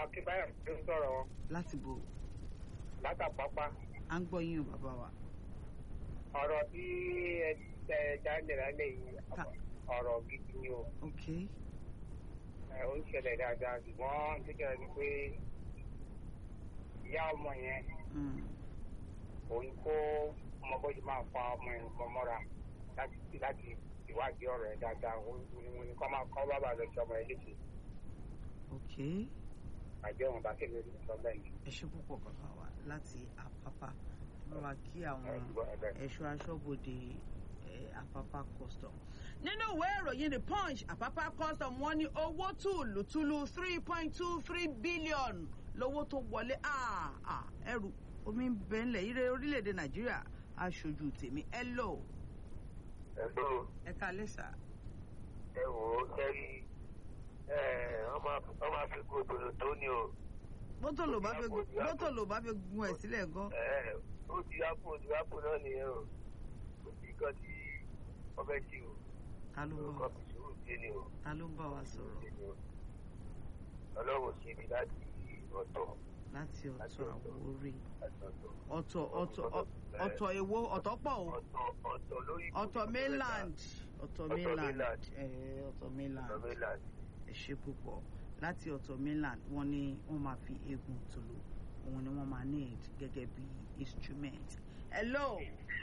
akínbáyọ̀ tó ń sọ̀rọ̀ wọn láti bò látàpápá à ń gbọ́ yín o bàbá wa. ọ̀rọ̀ tí ẹ ẹ jáde lálẹ́ yìí Ta- ọ̀rọ̀ gidi ni o ok ẹ, ó ń ṣẹlẹ̀ dáadáa ṣùgbọ́n kíkẹ́ ni pé ìyá ọmọ yẹn mm, òun kó ọmọ bọ́jú máa fa ọmọ yẹn nǹkan mọ́ra láti láti ìwádìí ọ̀rọ̀ ẹ̀ dáadáa òun ni kọ́ máa kọ́ bàbá lọ sí ọmọ ẹ̀ léṣe ok àjọ òun bá kéde ní sọ bẹ́ẹ̀ ni. ẹ ṣe púpọ̀ bàbá wa láti àpápá bá wa kí àwọn Ẹ gbọ́ ẹ bẹ́ẹ̀. ẹ̀ṣọ́ aṣọ́bodè ẹ̀, àpápá custom. nínú ìwé ìròyìn the punch àpápá custom wọ́n ní owó tùlùtùlù three point two three billion lówó tó wọlé Ah, ah, ẹrù omi ń bẹ ńlẹ̀ ire orílẹ̀-èdè nàìjíríà aṣojú tèmi ẹ lò ẹ̀gbọ́n ẹ kalẹ̀ sà. ẹ wò ó kẹ́rí ọmọ àfikún òdòdó tó ní o bótò ló bá fi bótò ló bá fi gun ẹ̀ sílẹ̀ gan. ẹ, ó ti ápò ó ti ápò náà nìyẹn o kò sí nǹkan tí wọ́n fẹ́ ṣe o ta ló ń bá nǹkan wa fi sùúrù dé ni o ta ló ń bá wa sọ̀rọ̀ dé ni o ọlọ́run ṣe ibi láti ọ̀tọ̀ láti ọ̀tọ̀ àwórí láti ọ̀tọ̀ ọ̀tọ̀ ọ̀tọ̀ ọ- ọ̀tọ̀ èwo ọ̀tọ̀ pọ̀ o ọ̀tọ̀ ọ̀tọ̀ lórí ọ̀tọ̀ mainland ọ̀tọ̀ mainland mainland. ẹ̀ ọ̀tọ̀ mainland ọ̀tọ̀ mainland ẹ ṣe púpọ̀ láti ọ̀tọ̀ mainland wọ́n ní wọ́n máa fi eegun tòló òun ni wọ́n máa need gẹ́gẹ́ bí instrument. hello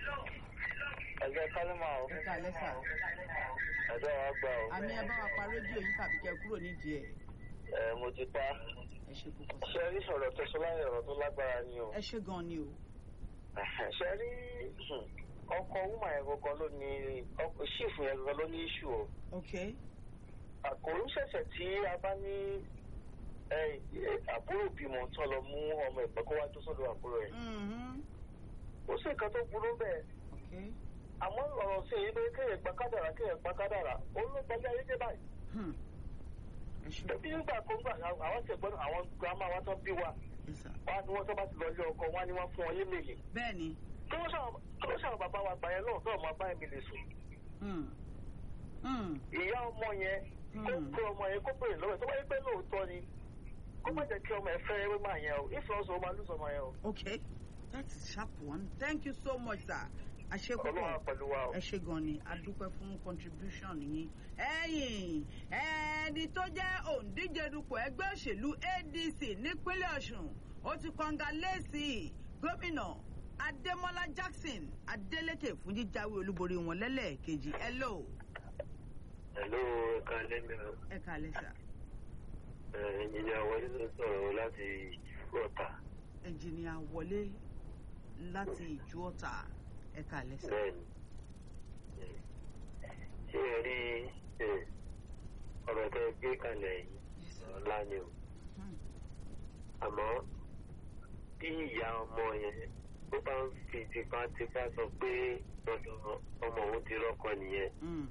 ẹgbẹ́ kálímà o ẹ kalẹ̀ sà ẹgbẹ́ wa gbà o àmì ẹ bá wa pa rédíò yìí tàbí kẹ́ kúrò nídìí ẹ̀ ẹ mo ti pa ẹ ṣe púpọ̀ sà. ṣe rí sọ̀rọ̀ tó sọ láyé ọ̀rọ̀ tó lágbára ni o. ẹ ṣe gan ni o. ṣe rí ọkọ wúmà yẹn gangan ló ní ọkọ ṣífù yẹn gangan ló ní iṣu o ok àkòrò ṣẹ̀ṣẹ̀ tí a bá ní ẹ, ẹ, àbúrò bímọ tán lọ mú ọmọ ẹ̀gbọ́n kó wá tó sọ́dọ̀ àbúrò ẹ̀ mhm, ó sì nǹkan tó burú bẹ́ẹ̀ ok àmọ́ ọ̀rọ̀ sí èyí pé kéèyàn gba kádàrà kéèyàn gba kádàrà ó ló gbalẹ̀ ayé dé báyìí hmm, ẹ ṣe bí nígbà tó ń gbà àwọn ṣẹ̀gbọ́n àwọn grandma wa tán bí wa yes sir. wá ní wọ́n tó bá ti lọ ilé ọkọ wá ní wọ́n fún wọn yémèlè bẹ́ẹ̀ ni kí wọ́n ṣàwọn bàbá wa gbà yẹn náà náà máa bá ẹ̀mí lè sùn hmm, hmm, ìyá ọmọ yẹn kó Hmm. kó ọmọ yẹn kó pèrè lọ́wọ́ ẹ̀ tó bá yẹ pé lóòótọ́ ni kó má jẹ́ kí ọmọ ẹ̀ fẹ́ ewé máa yẹn o ìfọwọ́sọ máa lùsọ máa yẹn o okay that's a sharp one thank you so much sir àṣepọ̀ ọlọ́wà pẹ̀lú wa o. ẹ ṣe gan ni a dúpẹ́ fún contribution yín ẹ̀yìn ẹni tó jẹ́ òǹdíje dupò ẹgbẹ́ òṣèlú adc nípínlẹ̀ ọ̀ṣun ó ti kọ́ńgà lẹ́sì gómìnà adémọlá jackson adélèké fún jíjáwé olúborí wọn lẹ́lẹ́ẹ̀kejì hello Hello, ẹ̀ka lẹ́nu ẹ kàlẹ́ sà ẹ̀yìnyín wọlé ló sọ̀rọ̀ láti ìlú ọ̀tà. ẹnjìnìà wọlé láti ìjú ọ̀tà ẹ kàlẹ́ sà Bẹ́ẹ̀ni. Ṣé ẹ rí ẹ, ọ̀rọ̀ tẹ gbé kalẹ̀ yìí Yes, sir. ọ̀la ni o? Hmm. Àmọ́ bí ìyá ọmọ yẹn tó bá ń fi tipátipá sọ pé dandan ọmọ òun ti rọ́kọ nìyẹn, Hmm.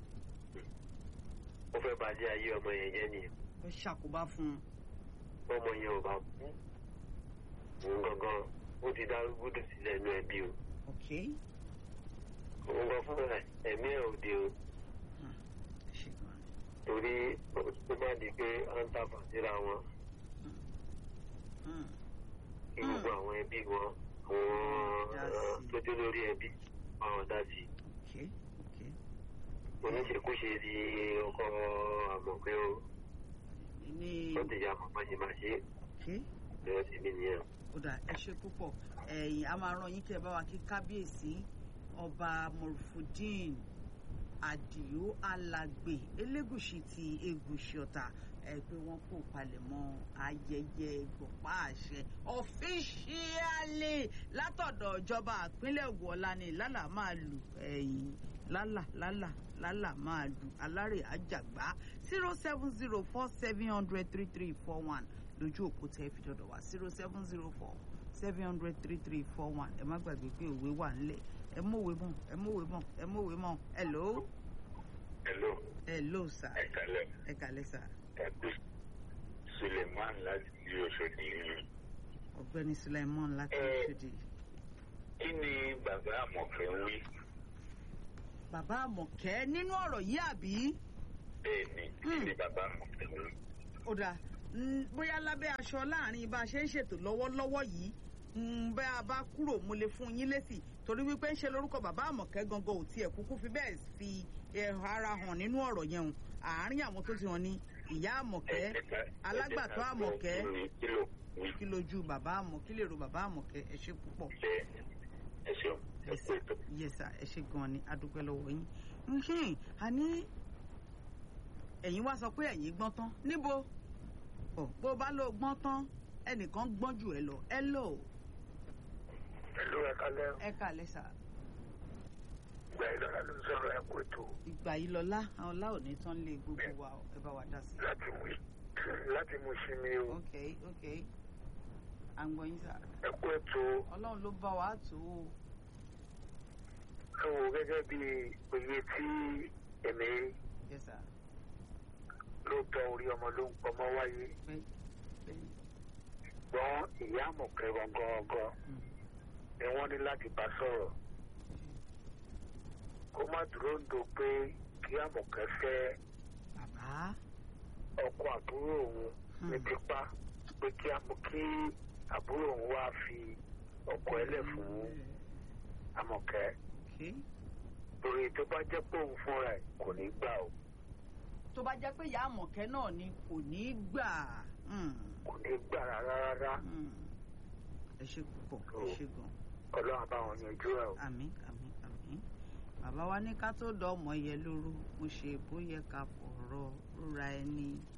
ó fẹ́ balẹ̀ ayé ọmọ yẹn jẹ́ nìyẹn. ó ṣàkóbá fún un ọmọ yẹn ò bá kú òun gangan ó ti dá gbúdù sílẹ̀ inú ẹbí o okay òun gan fún ẹ ẹ̀mí ẹ̀ òde o Hmm. ẹ ṣe gan ni. torí ó má di pé à ń tàbà síra wọn Hmm. kí Hmm. gbogbo àwọn ẹbí wọn Dá àwọn sí. tó dé lórí ẹbí àwọn dá sí i okay okay oníṣekúṣe di ọkọ àmọ̀pé o ní ó ti yà mọ̀ ṣe máa ṣe okay ẹ̀rọ sí mi nìyẹn. kódà ẹ ṣe púpọ̀ ẹ̀yìn a máa rán yín kí ẹ bá wa kí kábíyèsí ọba morufudin àdìo alàgbè elégùṣì ti egùṣì ọ̀tà ẹ pé wọ́n kò palẹ̀mọ́ ayẹyẹ ìgbọ̀pá àṣẹ ọ̀fíṣíálì látọ̀dọ̀ ìjọba ìpínlẹ̀ Ògùn ọ̀la ni lálà máa lù ẹ̀yìn lálà lálà lálà máa lù alárè àjàgbá zero seven zero four seven hundred three three four one lójú òpó tẹ́ fi dọ̀dọ̀ wá zero seven zero four seven hundred three three four one ẹ má gbàgbé pé òwe wà nílẹ̀ ẹ mọ̀wé mọ̀ ẹ mọ̀wé mọ̀ ẹ mọ̀wé mọ̀ hello hello hello sir ẹ kálẹ̀ ẹ kàlẹ́ sir ẹ kú suleiman láti ìlú Òṣòdì yìí. ọ̀gbẹ́ni Sulaiman láti Eh. Òṣòdì kí ni bàbá àmọ̀fẹ́ ń wí bàbá àmọ̀kẹ́ nínú ọ̀rọ̀ yìí àbí bẹ́ẹ̀ ni kí ni bàbá àmọ̀fẹ́ ń wí. ó dáa mm, bóyá lábẹ́ aṣọ láàrin bá a ṣe ń ṣètò lọ́wọ́lọ́wọ́ yìí mm, bẹ́ a bá kúrò mo lè fún yín lésì torí wípé ń ṣe lórúkọ bàbá àmọ̀kẹ́ gangan ò tiẹ̀ kúkú fi bẹ́ẹ̀ fi ẹ̀họ́ ara hàn nínú ọ̀rọ̀ yẹn o àárín àwọn tó ti hàn ní ìyá àmọ̀kẹ́ alágbàtọ́ àmọ̀kẹ́ kílò kí lójú bàbá àmọ̀ kí lè ro bàbá àmọ̀kẹ́ ẹ ṣe púpọ̀ ṣe ẹ ṣeun ẹ kú ètò. yẹsà ẹ ṣe gan ni adúpẹ́ lọ́wọ́ yín nhìn àní ẹ̀yin wá sọ pé ẹ̀yin gbọ́n tán níbo ọ̀ bó bá lọ gbọ́n tán ẹnìkan gbọ́n jù ẹ lọ ẹ lọ pẹ̀lú ẹ̀ka lẹ́rù ẹ kà lẹ́sà ìgbà ìlọ́ra ló ń sọ̀rọ̀ ẹ̀kú ètò ìgbà yìí lọ́lá àwọn ọlá òní tán lé gbogbo wa o, ẹ bá wa dá sí i. láti mú láti mú sí mi o ok ok à ń gbọ́ yín sà ẹ̀kú ètò ọlọ́run ló bá wa tó o ẹ wò gẹ́gẹ́ bí òye tí èmi yẹsà lóòótọ́ orí ọmọ ló ń pọmọ wáyé pé pé gbọ́n ìyá àmọ̀kẹ́ gangan gangan mm, ni wọ́n ní láti bá sọ̀rọ̀ kó má dúró ń do pé kí àmọ̀kẹ́ fẹ́ bàbá ọkọ àbúrò òun ní tipa pé kí àmọ́ kí àbúrò òun wá fi ọkọ ẹlẹ̀ fún àmọ̀kẹ́ ok torí tó bá jẹ́ pé òun fúnra ẹ̀ kò ní gbà o tó bá jẹ́ pé ìyá àmọ̀kẹ́ náà ni kò ní í gbà mm, kò ní gbà rárá rárá mm. ẹ ṣe púpọ̀ ẹ ṣe gan. ọlọ́run bá wọn yanjú ẹ̀ o. àmín àmín àmín bàbá wa ní ká tó dọ̀ ọmọ yẹ lóru mo ṣe bóyá ká fọ̀rọ̀ rúra ẹni